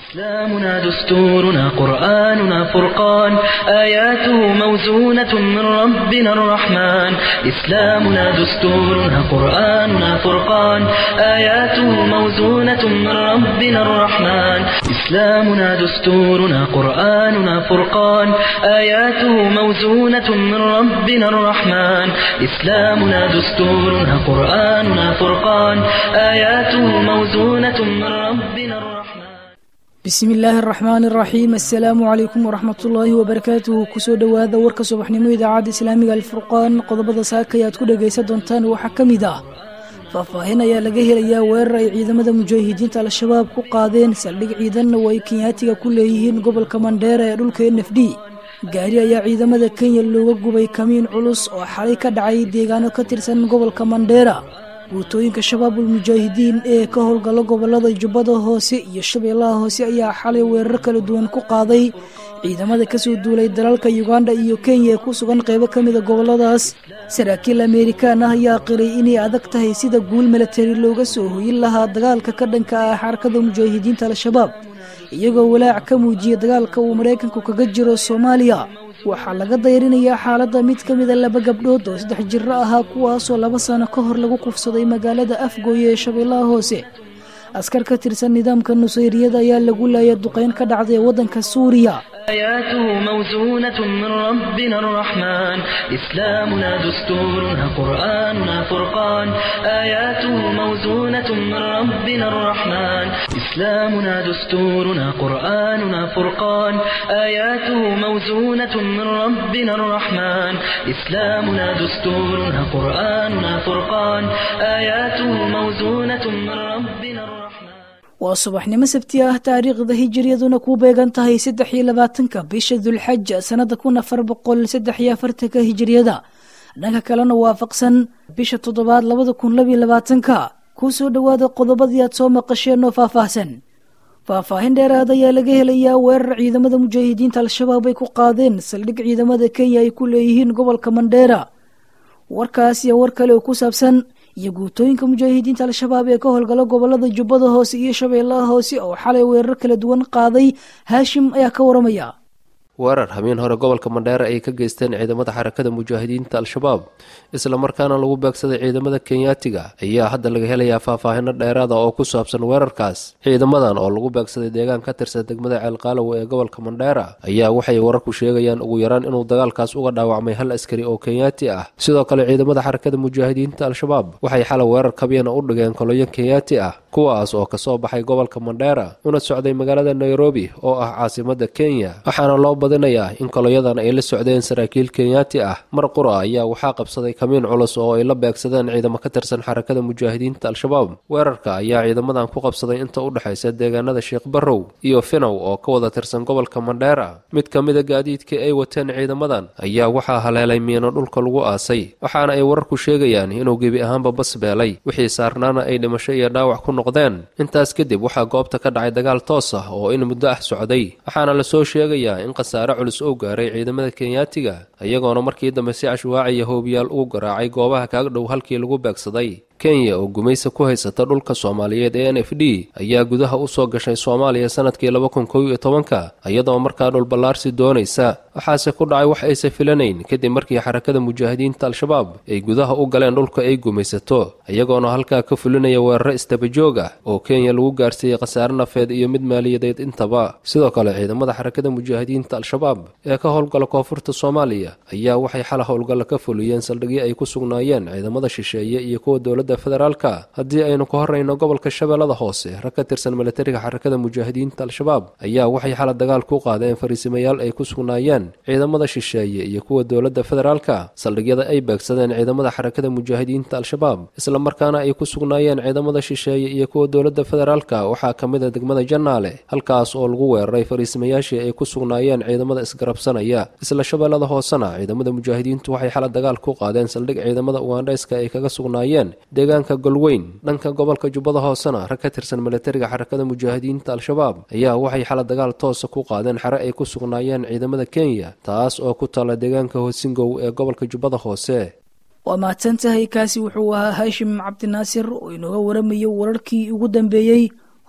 إسلامنا دستورنا قرآننا فرقان آياته موزونة من ربنا الرحمن إسلامنا دستورنا قرآننا فرقان آياته موزونة من ربنا الرحمن إسلامنا دستورنا قرآننا فرقان آياته موزونة من ربنا الرحمن إسلامنا دستورنا قرآننا فرقان آياته موزونة من ربنا الرحمن bismi illaahi araxmaan araxiim assalaamu calaykum waraxmatullaahi wabarakaatuhu kusoo dhowaada warka subaxnimo idaacadda islaamiga alfurqaan qodobada saakay aad ku dhagaysan doontaan waxaa ka mid ah faahfaahin ayaa laga helayaa weerar ay ciidamada mujaahidiinta al-shabaab ku qaadeen saldhig ciidanna oo ay kenyaatiga ku leeyihiin gobolka mandheera ee dhulka n f d gaari ayaa ciidamada kenya looga gubay kamiin culus oo xalay ka dhacay deegaano ka tirsan gobolka mandheera guutooyinka shabaabul mujaahidiin ee ka howlgala gobolada jubbada hoose iyo shabeellaha hoose ayaa xalay weerar kala duwan ku qaaday ciidamada kasoo duulay dalalka uganda iyo kenya ee ku sugan qeybo ka mida goboladaas saraakiil amerikaan ah ayaa qiray inay adag tahay sida guul milatari looga soo hoyin lahaa dagaalka ka dhanka ah xarakada mujaahidiinta al-shabaab iyagoo walaac ka muujiyay dagaalka uu maraykanku kaga jiro soomaaliya waxaa laga dayrinayaa xaaladda mid ka mida laba gabdhood oo saddex jiro ahaa kuwaasoo laba sano ka hor lagu kufsaday magaalada afgooye ee shabeellaha hoose askar ka tirsan nidaamka nusayriyada ayaa lagu laayay duqeyn ka dhacday waddanka suuriya آياته موزونة من ربنا الرحمن إسلامنا دستورنا قرآننا فرقان آياته موزونة من ربنا الرحمن إسلامنا دستورنا قرآننا فرقان آياته موزونة من ربنا الرحمن إسلامنا دستورنا قرآننا فرقان آياته موزونة من ربنا الرحمن waa subaxnimo sabti ah taariikhda hijiriyaduna ku beegan tahay saddex iyo labaatanka bisha dulxaja sannada kun afar boqol saddex iyo afartanka hijiriyada dhanka kalena waafaqsan bisha toddobaad labada kun labiyo labaatanka kusoo dhowaada qodobadii aad soo maqasheen oo faahfaahsan faahfaahin dheeraad ayaa laga helayaa weerar ciidamada mujaahidiinta al-shabaab ay ku qaadeen saldhig ciidamada kenya ay ku leeyihiin gobolka mandheera warkaas iyo war kale oo ku saabsan iyo guutooyinka mujaahidiinta al-shabaab ee ka howlgala gobolada jubbada hoose iyo shabeellaha hoose oo xalay weerar kala duwan qaaday haashim ayaa ka waramaya weerar habeen hore gobolka mandheera ay ka geysteen ciidamada xarakada mujaahidiinta al-shabaab islamarkaana lagu beegsaday ciidamada kenyaatiga ayaa hadda laga helayaa faahfaahino dheeraada oo ku saabsan weerarkaas ciidamadan oo lagu beegsaday deegaan ka tirsan degmada ceelqaalowe ee gobolka mandheera ayaa waxay wararku sheegayaan ugu yaraan inuu dagaalkaas uga dhaawacmay hal askari oo kenyaati ah sidoo kale ciidamada xarakada mujaahidiinta al-shabaab waxay xalay weerar kabiyana u dhigeen koloyo kenyaati ah kuwaas oo kasoo baxay gobolka mandheera una socday magaalada nairobi oo ah caasimada kenya waxaana loo badinayaa in koloyadan ay la socdeen saraakiil kenyaati ah mar qura ayaa waxaa qabsaday kamiin culus oo ay la beegsadeen ciidamo ka tirsan xarakada mujaahidiinta al-shabaab weerarka ayaa ciidamadan ku qabsaday inta u dhexaysa deegaanada sheekh barrow iyo finaw oo ka wada tirsan gobolka mandheera mid ka mida gaadiidkii ay wateen ciidamadan ayaa waxaa haleelay miino dhulka lagu aasay waxaana ay wararku sheegayaan inuu gebi ahaanba bas beelay wixii saarnaana ay dhimasho iyo dhaawac ku noqdeen intaas kadib waxaa goobta ka dhacay dagaal toos ah oo in muddo ah socday waxaana lasoo sheegayaa in khasaare culus oo gaaray ciidamada kenyaatiga iyagoona markii dambe si cashwaaciya hoobiyaal ugu garaacay goobaha kaaga dhow halkii lagu beegsaday kenya oo gumaysa ku haysata dhulka soomaaliyeed ee n f d ayaa gudaha u soo gashay soomaaliya sanadkii laba kun kow iyo tobanka iyadoo markaa dhulballaarsi doonaysa waxaase ku dhacay wax aysa filanayn kadib markii xarakada mujaahidiinta al-shabaab ay gudaha u galeen dhulka ay gumaysato iyagoona halkaa ka fulinaya weeraro istabajoog ah oo kenya lagu gaarsiiyey khasaare nafeed iyo mid maaliyadeed intaba sidoo kale ciidamada xarakada mujaahidiinta al-shabaab ee ka howlgala koonfurta soomaaliya ayaa waxay xala howlgalla ka fuliyeen saldhigyo ay ku sugnaayeen ciidamada shisheeye iyo kuwa dowladda federaalka haddii aynu ka horrayno gobolka shabeellada hoose rag ka tirsan milatariga xarakada mujaahidiinta al-shabaab ayaa waxay xala dagaal ku qaadeen fariisimayaal ay ku sugnaayeen ciidamada shisheeye iyo kuwa dowladda federaalka saldhigyada ay beegsadeen ciidamada xarakada mujaahidiinta al-shabaab islamarkaana ay ku sugnaayeen ciidamada shisheeye iyo kuwa dowladda federaalka waxaa ka mid a degmada jannaale halkaas oo lagu weeraray fariisimayaashii ay ku sugnaayeen ciidamada isgarabsanaya isla shabeellada hoosena ciidamada mujaahidiintu waxay xala dagaal ku qaadeen saldhig ciidamada ugandhayska ay kaga sugnaayeen deegaanka golweyn dhanka gobolka jubbada hoosena rag ka tirsan milatariga xarakada mujaahidiinta al-shabaab ayaa waxay xala dagaal toosa ku qaadeen xere ay ku sugnaayeen ciidamada kenya taas oo ku taalla deegaanka hosingow ee gobolka jubbada hoose waa mahadsan tahay kaasi wuxuu ahaa haashim cabdinaasir oo inooga waramayo wararkii ugu dambeeyey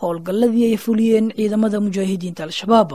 howlgalladii ay fuliyeen ciidamada mujaahidiinta al-shabaab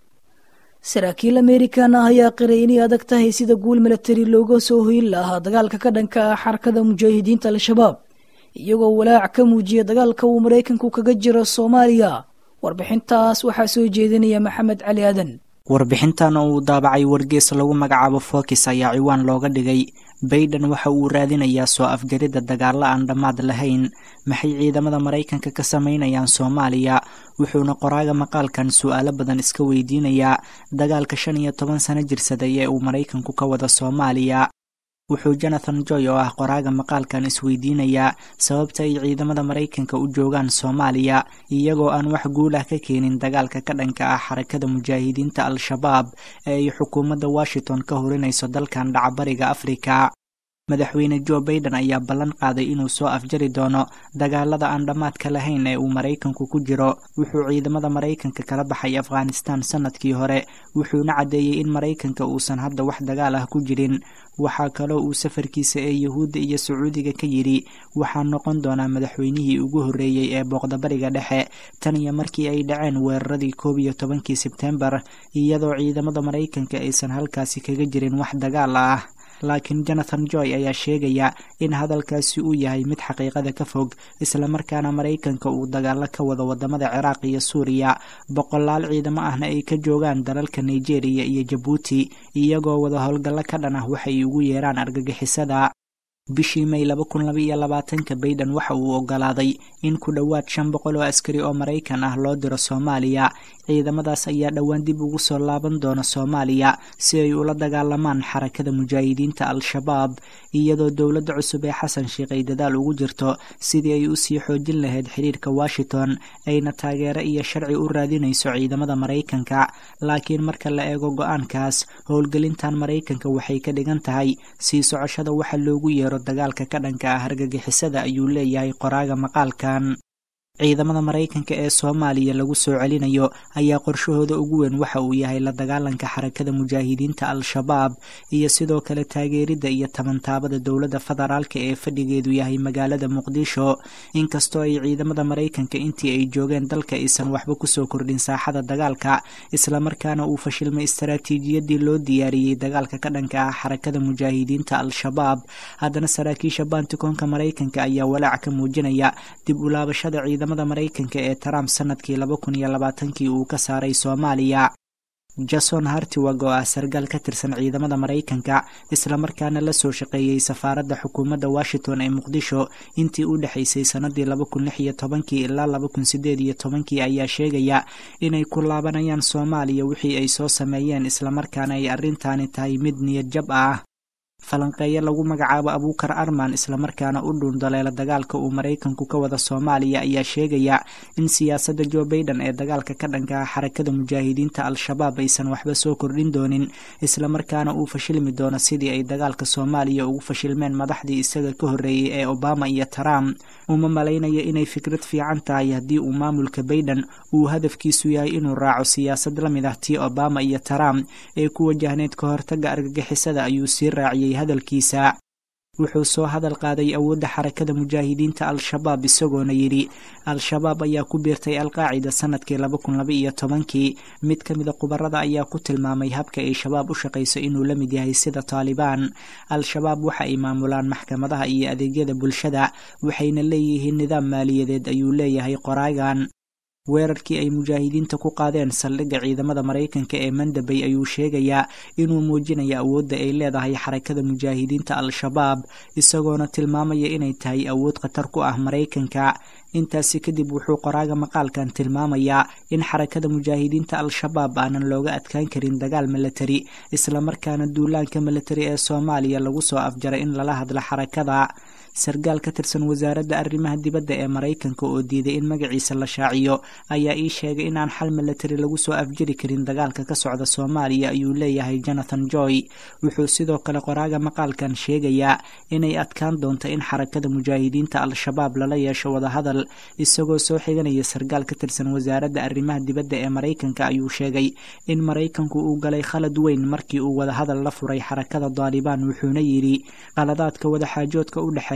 saraakiil amerikan ah ayaa qiray inay adag tahay sida guul milatari looga soo hoyin lahaa dagaalka ka dhanka ah xarakada mujaahidiinta al-shabaab iyagoo walaac ka muujiya dagaalka uu maraykanku kaga jiro soomaaliya warbixintaas waxaa soo jeedinaya maxamed cali aadan warbixintan oo uu daabacay wargees lagu magacaabo fokis ayaa ciwaan looga dhigay bayden waxa uu raadinayaa soo afjaridda dagaalla aan dhammaad lahayn maxay ciidamada maraykanka ka samaynayaan soomaaliya wuxuuna qoraaga maqaalkan su'aalo badan iska weydiinayaa dagaalka shan iyo toban sano jirsaday ee uu maraykanku ka wada soomaaliya wuxuu jonathan joy oo ah qoraaga maqaalkan isweydiinayaa sababta ay ciidamada maraykanka u joogaan soomaaliya iyagoo aan wax guul ah ka keenin dagaalka ka dhanka ah xarakada mujaahidiinta al-shabaab ee ay xukuumadda washington ka horinayso dalkan dhacbariga afrika madaxweyne jo baiden ayaa ballan qaaday inuu soo afjari doono dagaalada aan dhammaadka lahayn ee uu maraykanku ku jiro wuxuu ciidamada maraykanka kala baxay afghanistan sanadkii hore wuxuuna caddeeyey in maraykanka uusan hadda wax dagaal ah ku jirin waxaa kaloo uu safarkiisa ee yuhuudda iyo sacuudiga ka yidhi waxaa noqon doonaa madaxweynihii ugu horreeyey ee booqdabariga dhexe tan iyo markii ay dhaceen weeraradii koob iyo tobankii sebtembar iyadoo ciidamada maraykanka aysan halkaasi kaga jirin wax dagaal ah laakiin jonathan joy ayaa sheegaya in hadalkaasi uu yahay mid xaqiiqada ka fog islamarkaana maraykanka uu dagaalo ka wado wadamada ciraaq iyo suuriya boqolaal ciidamo ahna ay ka joogaan dalalka nigeria iyo jabuuti iyagoo wada howlgallo ka dhan ah waxay ugu yeeraan argagixisada bishii may laba kun laba iyo labaatanka bayden waxa uu ogolaaday in ku dhowaad shan boqol oo askari oo maraykan ah loo diro soomaaliya ciidamadaas ayaa dhowaan dib ugu soo laaban doona soomaaliya si ay ula dagaalamaan xarakada mujaahidiinta al-shabaab iyadoo dowladda cusub ee xasan sheikh ay dadaal ugu jirto sidii ay usii xoojin lahayd xiriirka washington ayna taageero iyo sharci u raadinayso ciidamada maraykanka laakiin marka la eego go-aankaas howlgelintan maraykanka waxay ka dhigan tahay sii socoshada waxa loogu yeero dagaalka ka dhanka ah argagixisada ayuu leeyahay qoraaga maqaalkan ciidamada maraykanka ee soomaaliya lagu soo celinayo ayaa qorshahooda ugu weyn waxa uu yahay la dagaalanka xarakada mujaahidiinta al-shabaab iyo sidoo kale taageeridda iyo tabantaabada dowladda federaalka ee fadhigeedu yahay magaalada muqdisho inkastoo ay ciidamada maraykanka intii ay joogeen dalka aysan waxba kusoo kordhin saaxada dagaalka islamarkaana uu fashilmay istaraatiijiyadii loo diyaariyey dagaalka ka dhanka ah xarakada mujaahidiinta al-shabaab haddana saraakiisha baantikoonka maraykanka ayaa walaac ka muujinaya dib ulaabashada ciidamada maraykanka ee trump sanadkii laba kun iyo labaatankii uu ka saaray soomaaliya jason hartiwag oo ah sargaal ka tirsan ciidamada maraykanka islamarkaana la soo shaqeeyey safaaradda xukuumadda washington ee muqdisho intii u dhexaysay sannadii laba kun lix iyo tobankii ilaa laba kun sideed iyo tobankii ayaa sheegaya inay ku laabanayaan soomaaliya wixii ay soo sameeyeen islamarkaana ay arrintaani tahay mid niyad jab ah falanqeeyo lagu magacaabo abuukar arman islamarkaana u dhuundaleela dagaalka uu maraykanku ka wada soomaaliya ayaa sheegaya in siyaasadda jo baiden ee dagaalka ka dhanka ah xarakada mujaahidiinta al-shabaab aysan waxba soo kordhin doonin islamarkaana uu fashilmi doono sidii ay dagaalka soomaaliya ugu fashilmeen madaxdii isaga ka horreeyey ee obama iyo trump uma malaynayo inay fikrad fiican tahay haddii uu maamulka baiden uu hadafkiisu yahay inuu raaco siyaasad la mid ah tii obama iyo trump ee ku wajahneyd ka hortagga argagixisada ayuu sii raaciyey hadalkiisa wuxuu soo hadal qaaday awoodda xarakada mujaahidiinta al-shabaab isagoona yidhi al-shabaab ayaa ku biirtay alqaacida sanadkii laba kun laba iyo tobankii mid ka mida khubarada ayaa ku tilmaamay habka ay shabaab u shaqayso inuu la mid yahay sida taalibaan al-shabaab waxa ay maamulaan maxkamadaha iyo adeegyada bulshada waxayna leeyihiin nidaam maaliyadeed ayuu leeyahay qoraagan weerarkii ay mujaahidiinta ku qaadeen saldhigga ciidamada maraykanka ee mandabay ayuu sheegayaa inuu muujinayo awoodda ay leedahay xarakada mujaahidiinta al-shabaab isagoona tilmaamaya inay tahay awood khatar ku ah maraykanka intaasi kadib wuxuu qoraaga maqaalkan tilmaamayaa in xarakada mujaahidiinta al-shabaab aanan looga adkaan karin dagaal milatari islamarkaana duulaanka milatari ee soomaaliya lagu soo afjaray in lala hadlo xarakada sargaal ka tirsan wasaaradda arrimaha dibadda ee maraykanka oo diiday in magaciisa la shaaciyo ayaa ii sheegay in aan xal milatari lagu soo afjari karin dagaalka ka socda soomaaliya ayuu leeyahay jonathan joy wuxuu sidoo kale qoraaga maqaalkan sheegayaa inay adkaan doonto in xarakada mujaahidiinta al-shabaab lala yeesho wadahadal isagoo soo xiganaya sargaal ka tirsan wasaaradda arrimaha dibadda ee maraykanka ayuu sheegay in maraykanku uu galay khalad weyn markii uu wadahadal la furay xarakada daalibaan wuxuuna yidhi qaladaadka wadaxaajoodka u dhexeeya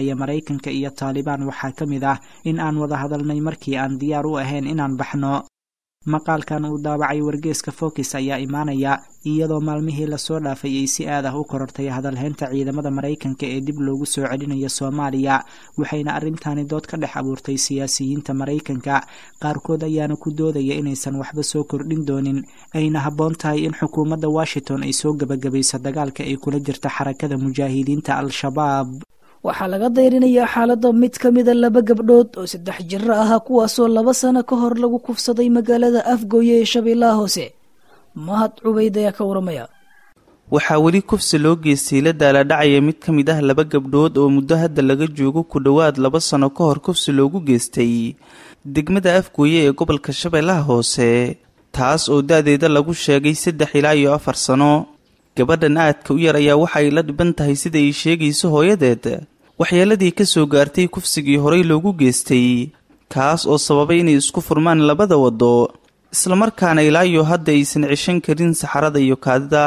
dhexeeya maraykanka iyo taalibaan waxaa ka mid ah in aan wada hadalnay markii aan diyaar u ahayn inaan baxno maqaalkan uu daabacay wargeeska fokis ayaa imaanaya iyadoo maalmihii lasoo dhaafay ay si aad ah u korortay hadalhaynta ciidamada maraykanka ee dib loogu soo celinayo soomaaliya waxayna arrintaani dood ka dhex abuurtay siyaasiyiinta maraykanka qaarkood ayaana ku doodaya inaysan waxba soo kordhin doonin ayna habboon tahay in xukuumadda washington ay soo gebagabayso dagaalka ay kula jirta xarakada mujaahidiinta al-shabaab waxaa laga dayrinayaa xaaladda mid ka mida laba gabdhood oo saddex jiro ahaa kuwaasoo laba sano ka hor lagu kufsaday magaalada afgooye ee shabeellaha hoose mahad cubayd ayaa ka waramaya waxaa weli kufsi loo geystay la daaladhacaya mid ka mid ah laba gabdhood oo muddo hadda laga joogo ku dhowaad laba sano ka hor kufsi loogu geystay degmada afgooye ee gobolka shabeellaha hoose taas oo da-deeda lagu sheegay saddex ilaa iyo afar sano gabadhan aadka u yar ayaa waxa ay la dhiban tahay sida ay sheegayso hooyadeed waxyeeladii ka soo gaartay kufsigii horey loogu geystay kaas oo sababay inay isku furmaan labada waddo islamarkaana ilaa iyo hadda aysan ceshan karin saxarada iyo kaadida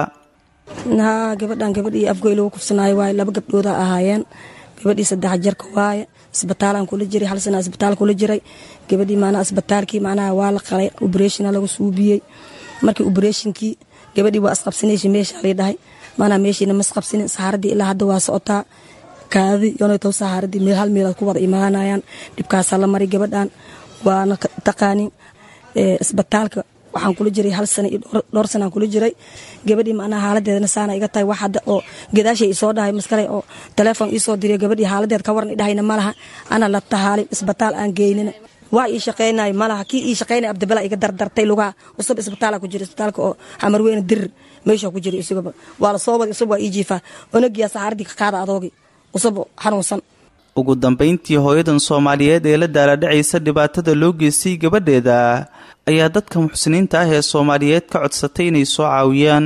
haa gabadhan gabadhii afgoy lagu kufsanaayo waaye laba gabdhooda ahaayeen gabadhii saddex jarka waaye isbitaalaan kula jiray hal sana isbitaal kula jiray gabadhii maanaa isbitaalkii macnaha waa la qalay obreshina lagu suubiyey markii obreshinkii gabadhii waa isqabsanaysa meesha lay dhahay maanaa meeshiina ma isqabsanin saxaaradii ilaa hadda waa socotaa kaadi yonaytow saxaaradii meel hal meelaad ku wada imaanayaan dhibkaasaa la maray gabadhan waana taqaanin isbitaalka waxaan kula jiray hal sana iyo dhowr sanaan kula jiray gabadhii macnaha haaladeedana saana iga tahay wax hadda oo gadaashay isoo dhahay maskale oo telefoon iisoo diriyo gabadhii haaladeed ka waran idhahayna malaha ana la tahaalin isbitaal aan geynina waa ii shaqaynay malaha kii ii shaqaynay abdibala iga dardartay lugaha usub isbitaala ku jira isbitaalka oo xamarweyne dirir meesha ku jira isagaba waa la soo wada usub waa ii jiifaa onagiyaa saxaaradii ka qaada adoogi usub xanuunsan ugu dambayntii hooyadan soomaaliyeed ee la daaladhacaysa dhibaatada loo geystay gabadheeda ayaa dadka muxsiniinta ah ee soomaaliyeed ka codsatay inay soo caawiyaan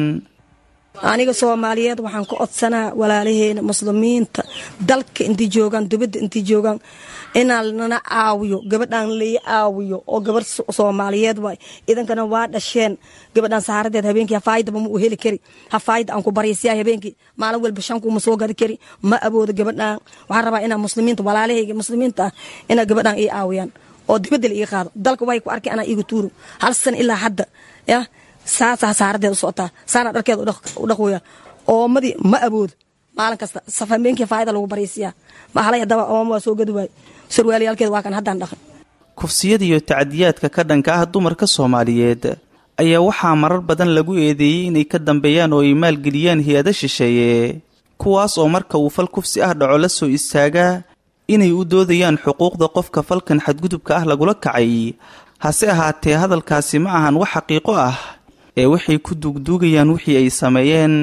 aniga soomaaliyeed waxaan ka codsanaa walaalaheena muslimiinta dalka intii joogaan dubadda intii joogaan inaan nana caawiyo gabadhaan lai caawiyo oo gabar soomaaliyeed waay idankana waa dhasheen gabadhaan saxaaradeed habeenkii hafaayadaba ma u heli kari hafaayada aan ku baryaysiyaa habeenkii maalin walba shankuuma soo gadi kari ma awoodo gabadhaan waxaan rabaa inaa muslimiinta walaalahayga muslimiinta ah inaa gabadhaan ii caawiyaan oo dibadda la ii qaado dalka way ku arkay anaa iiga tuuro hal san ilaa hadda yah saasaa saaradeed u socotaa saana dharkeeda u dhaqooya oomadii ma awoodo maalin kasta safameenkii faayada lagu baryaysiyaa mahalay haddaba ooma waa soo gadi waaye sarwaaliyaalkeeda waa kan haddaan dhaqan kufsiyada iyo tacadiyaadka ka dhanka ah dumarka soomaaliyeed ayaa waxaa marar badan lagu eedeeyey inay ka dambeeyaan oo ay maalgeliyaan hay-ada shisheeye kuwaas oo marka uu fal kufsi ah dhaco la soo istaagaa inay u doodayaan xuquuqda qofka falkan xadgudubka ah lagula kacay hase ahaatee hadalkaasi ma ahan wax xaqiiqo ah ee waxay ku duugduugayaan wixii ay sameeyeen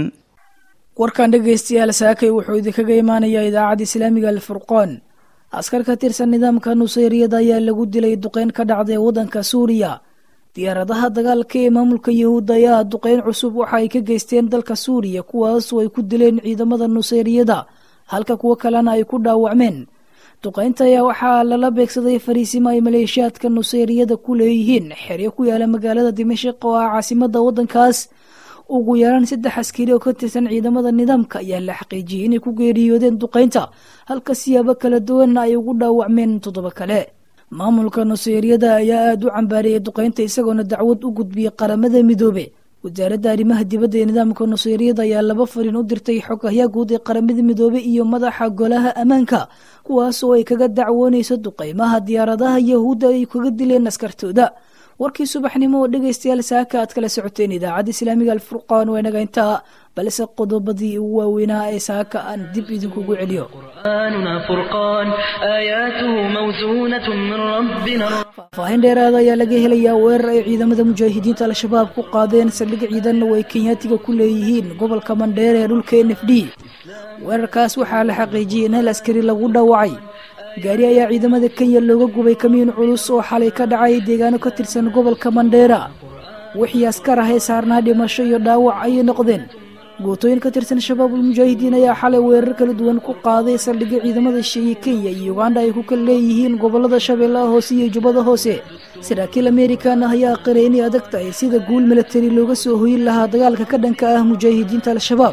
warkan dhegaystayaal saakay wuxuu idinkaga imaanayaa idaacadda islaamiga alfurqaan askar ka tirsan nidaamka nusayriyada ayaa lagu dilay duqeyn ka dhacday waddanka suuriya diyaaradaha dagaalka ee maamulka yahuudda ayaa duqeyn cusub waxa ay ka geysteen dalka suuriya kuwaasoo ay ku dileen ciidamada nusayriyada halka kuwo kalena ay ku dhaawacmeen duqeynta ayaa waxaa lala beegsaday fariisimo ay maleeshiyaadka nusayriyada ku leeyihiin xeryo ku yaala magaalada dimashik oo ah caasimada waddankaas ugu yaraan saddex askari oo ka tirsan ciidamada nidaamka ayaa la xaqiijiyey inay ku geeriyoodeen duqeynta halka siyaabo kala duwanna ay ugu dhaawacmeen toddoba kale maamulka nusayriyada ayaa aada u cambaareeyay duqeynta isagoona dacwad u gudbiyey qaramada midoobe wasaaradda arrimaha dibadda ee nidaamka nusayriyada ayaa laba fariin u dirtay xogahyaa guud ee qaramada midoobe iyo madaxa golaha ammaanka kuwaas oo ay kaga dacwoonayso duqeymaha diyaaradaha yahuudda ay kaga dileen askartooda warkii subaxnimo oo dhegaystayaal saaka aad kala socoteen idaacadda islaamiga alfurqaan waa inaga intaa balse qodobadii ugu waaweynaa ee saaka aan dib idinkugu celiyo قرآننا فرقان آياته موزونة من ربنا faahfaahin dheeraada ayaa laga helayaa weerar ay ciidamada mujaahidiinta al-shabaab ku qaadeen saldhig ciidanna oo ay kenyaatiga ku leeyihiin gobolka mandheere ee dhulka n f d weerarkaas waxaa la xaqiijiyey in hal askari lagu dhaawacay gaari ayaa ciidamada kenya looga gubay kamiin culus oo xalay ka dhacay deegaano ka tirsan gobolka mandheera wixii askar ah ee saarnaa dhimasho iyo dhaawac ayay noqdeen gootooyin ka tirsan shabaabul mujaahidiin ayaa xalay weerar kala duwan ku qaaday saldhigga ciidamada sheeye kenya iyo uganda ay ku kala leeyihiin gobolada shabeellaha hoose iyo jubbada hoose saraakiil amerikan ah ayaa qiray inay adag tahay sida guul milatari looga soo hoyin lahaa dagaalka ka dhanka ah mujaahidiinta al-shabaab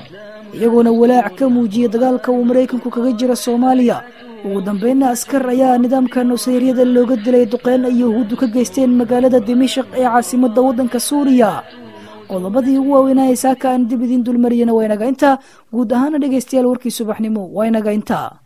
iyagoona walaac ka muujiyay dagaalka uu maraykanku kaga jira soomaaliya ugu dambeynna askar ayaa nidaamka nusayryada looga dilay duqeyn ay yahuuddu ka geysteen magaalada dimashaq ee caasimadda waddanka suuriya qodobadii ugu waaweynaya saaka aan dib idiin dulmariyana waa inaga intaa guud ahaana dhegaystayaal warkii subaxnimo waa inaga intaa